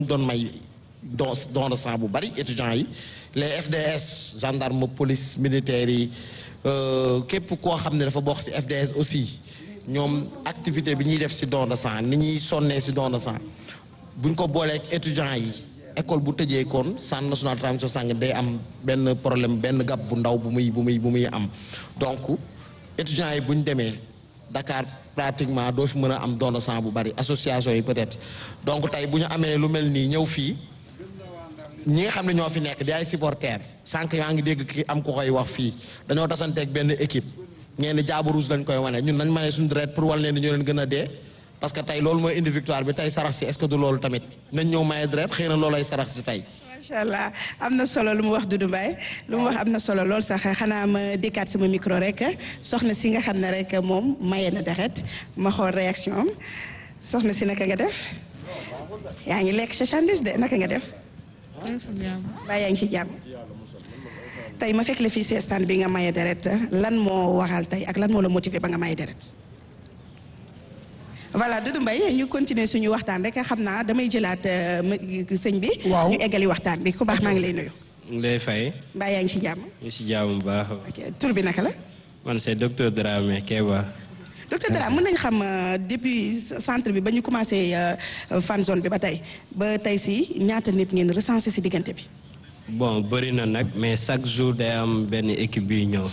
doon may don don de sang bu bari étudiants yi les FDS gendarme police militaires yi képp koo xam ne dafa bokk ci FDS aussi ñoom activité bi ñuy def ci don de sang ni ñuy sonnee ci don de sang buñ ko booleek étudiants yi école bu tëjee kon centre national de transfusion sanguine day am benn problème benn gab bu ndaw bu muy bu muy bu muy am donc étudiants yi bu ñu demee Dakar pratiquement doo fi mën a am don de sang bu bari association yi peut-être donc tey bu ñu amee lu mel nii ñëw fii ñi nga xam ne ñoo fi nekk di ay supporters sànq yaa ngi dégg ki am ko koy wax fii dañoo tasanteeg benn équipe ñeen ni jaabu rouge lañ koy wane ñun nañ maye suñu deret pour wal leen ni ñoo leen gën a dee parce que tey loolu mooy indi victoire bi tey sarax si est-ce que du loolu tamit nañ ñëw maye deret xëy na loolay sarax si tey macha allah am na solo lu mu wax Doudou Mbaye lu mu wax am na solo lool sax xanaa ma dékkaat sama micro rek soxna si nga xam ne rek moom maye na deret ma xool réaction am soxna si naka nga def yaa ngi lekk sa sandwich de naka nga def baa yaa ngi ci jàmm tey ma fekk la fii si stand bi nga maye deret lan moo waral tey ak lan moo la motiver ba nga maye deret voilà Doudou Mbaye ñu continuer suñu waxtaan rek xam naa damay jëlaat sëñ bi. waaw ñu eggali waxtaan bi ku baax maa ngi lay nuyu. Ndeye Faye. mbaa yaa ngi ci jàmm. ñu si jàmm bu baax. ok tur bi naka la. man c'est docteur Dramé Keba. docteur Dramé mën nañu xam depuis centre bi ba ñu commencé fan zone bi ba tey ba tey si ñaata nit ngeen recensé si diggante bi. bon bëri na nag mais chaque jour day am benn équipe bi ñëw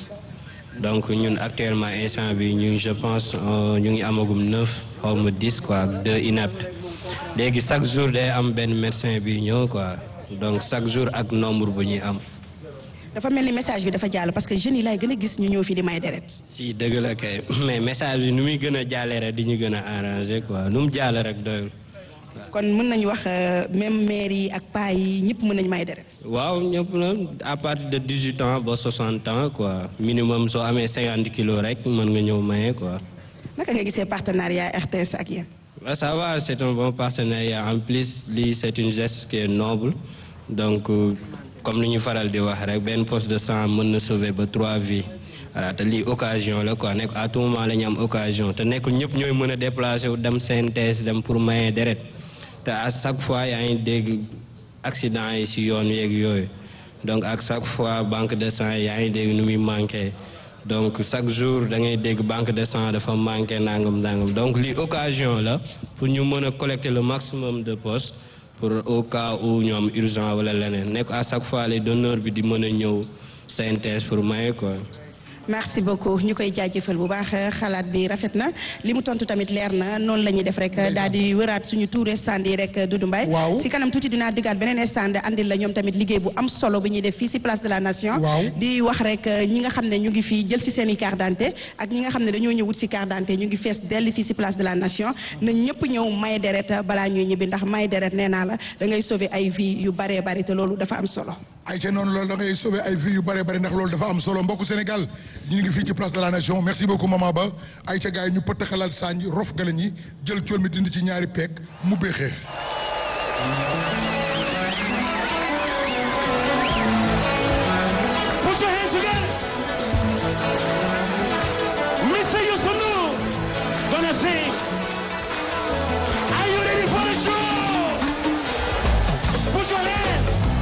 donc ñun actuellement instant bi ñu je pense ñu ngi amagum neuf xaw ma dix quoi ak deux inaptes léegi chaque jour day am benn médecin bi ñëw quoi donc chaque jour ak nombre bu ñuy am. dafa mel ni message bi dafa jàll parce que jeunes yi laay gën a gis ñu ñëw fii di may deret. si dëgg la kay mais message bi nu muy gën a jàllee rek di ñu gën a arrangé quoi nu mu jàll rek doyul. kon mën nañu wax même maire yi ak paa yi ñëpp mën nañu may deret. waaw ñëpp na à partir de dix huit ans ba soixante ans quoi minimum soo amee cinquante kilos rek mën nga ñëw maye quoi. naka nga gisee partenariat RTS ak yéen. waaw ça va c'est un bon partenariat en plus lii c'est une geste qui est noble donc comme ni ñu faral di wax rek benn poste de sang mën na sauver ba trois vies voilà te lii occasion la quoi nekk à tout moment la ñu am occasion te nekkul ñëpp ñooy mën a déplacer wu dem CNTS dem pour maye deret te à chaque fois yaa ngi dégg accident yi ci yoon yeeg yooyu donc ak chaque fois banque de sang yaa ngi dégg nu muy manqué donc chaque jour da ngay dégg banque de sang dafa manqué nangam nangam donc lii occasion la pour ñu mën a collecter le maximum de postes pour au cas où ñu am urgent wala leneen nekk à chaque fois les donneurs bi di mën a ñëw synthèse pour maye quoi. merci beaucoup ñu koy jaajëfal bu baax xalaat bi rafet na li mu tontu tamit leer na noonu la ñuy def rek daal di wëraat suñu tour stand yi rek Doudou Mbaye waaw si kanam tuuti dinaa diggaat beneen stand andil la ñoom tamit liggéey bu am solo bi ñuy def fii si place de la nation waaw di wax rek ñi nga xam ne ñu ngi fii jël si seen i carte d'identité ak ñi nga xam ne dañoo ñëw wut si carte d'identité ñu ngi fees dell fii si place de la nation na ñëpp ñëw may deret balaa ñuy ñibbi ndax may deret nee naa la da ngay sauver ay vie yu baree bari te loolu dafa am solo ay ca noonu loolu da ngay sauver ay vies yu bare bare ndax loolu dafa am solo mbokku Sénégal ñu ngi fii ci place de la nation merci beaucoup maman Ba ay ca gars yi ñu pëtt xalaat saañ rof galañ yi jël cool mi dindi ci ñaari peeg mu bee xeex